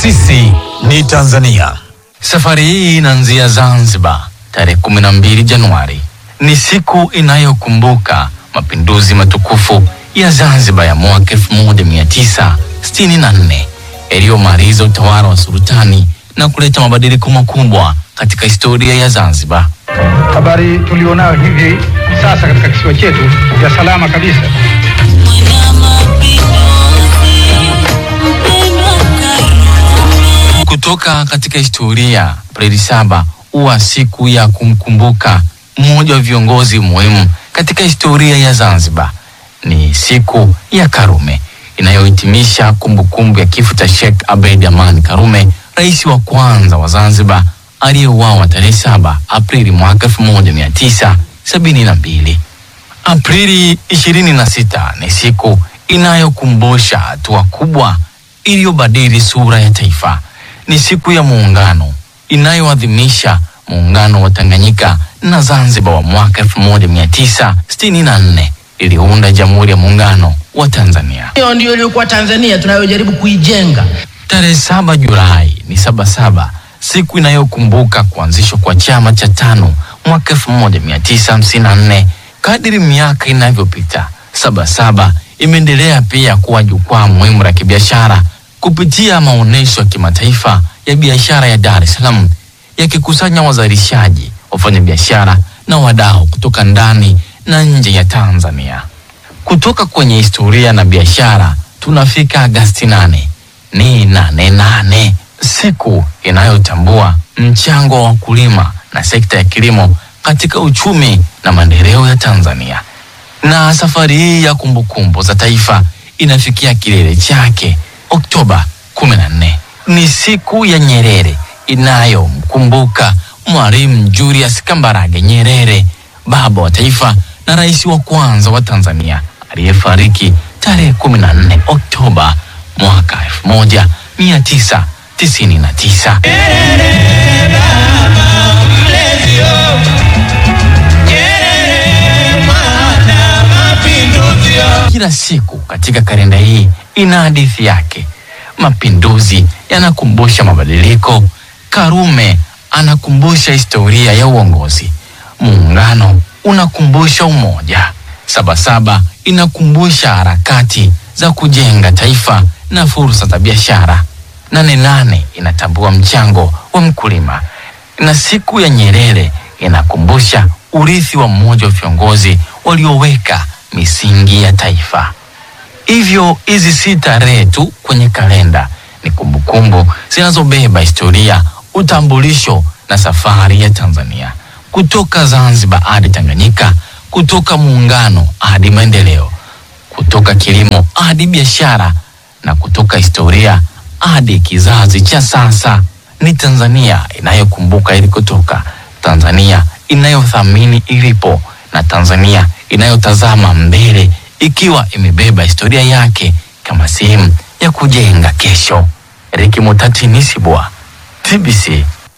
Sisi ni Tanzania. Safari hii inaanzia Zanzibar tarehe 12 Januari. Ni siku inayokumbuka mapinduzi matukufu ya Zanzibar ya mwaka 1964 yaliyomaliza utawala wa sultani na kuleta mabadiliko makubwa katika historia ya Zanzibar. Habari tulionayo hivi sasa katika kisiwa chetu ya salama kabisa. Kutoka katika historia, Aprili saba huwa siku ya kumkumbuka mmoja wa viongozi muhimu katika historia ya Zanzibar. Ni siku ya Karume inayohitimisha kumbukumbu ya kifo cha Sheikh Abeid Amani Karume, rais wa kwanza wa Zanzibar aliyeuawa tarehe saba Aprili mwaka 1972. Aprili 26 ni siku inayokumbusha hatua kubwa iliyobadili sura ya taifa. Ni siku ya muungano inayoadhimisha muungano wa Tanganyika na Zanzibar wa mwaka 1964 iliunda Jamhuri ya Muungano wa Tanzania. Hiyo ndio iliyokuwa Tanzania tunayojaribu kuijenga. Tarehe saba Julai ni Sabasaba, siku inayokumbuka kuanzishwa kwa chama cha tano mwaka 1954. Kadiri miaka inavyopita, Sabasaba imeendelea pia kuwa jukwaa muhimu la kibiashara kupitia maonyesho ya kimataifa ya biashara ya Dar es Salaam yakikusanya wazalishaji, wafanyabiashara na wadau kutoka ndani na nje ya Tanzania. Kutoka kwenye historia na biashara tunafika Agasti nane ni nane nane, siku inayotambua mchango wa wakulima na sekta ya kilimo katika uchumi na maendeleo ya Tanzania. Na safari hii ya kumbukumbu za taifa inafikia kilele chake Oktoba 14. Ni siku ya Nyerere inayomkumbuka Mwalimu Julius Kambarage Nyerere, baba wa taifa na rais wa kwanza wa Tanzania aliyefariki tarehe 14 Oktoba mwaka 1999. Kila siku katika kalenda hii ina hadithi yake. Mapinduzi yanakumbusha mabadiliko. Karume anakumbusha historia ya uongozi. Muungano unakumbusha umoja. Sabasaba inakumbusha harakati za kujenga taifa na fursa za biashara. Nane nane inatambua mchango wa mkulima, na siku ya Nyerere inakumbusha urithi wa mmoja wa viongozi walioweka misingi ya taifa. Hivyo hizi si tarehe tu kwenye kalenda, ni kumbukumbu zinazobeba historia, utambulisho na safari ya Tanzania, kutoka Zanzibar hadi Tanganyika, kutoka muungano hadi maendeleo, kutoka kilimo hadi biashara, na kutoka historia hadi kizazi cha sasa. Ni Tanzania inayokumbuka ilikotoka, Tanzania inayothamini ilipo, na Tanzania inayotazama mbele ikiwa imebeba historia yake kama sehemu ya kujenga kesho. Riki Mutati Nisibwa, TBC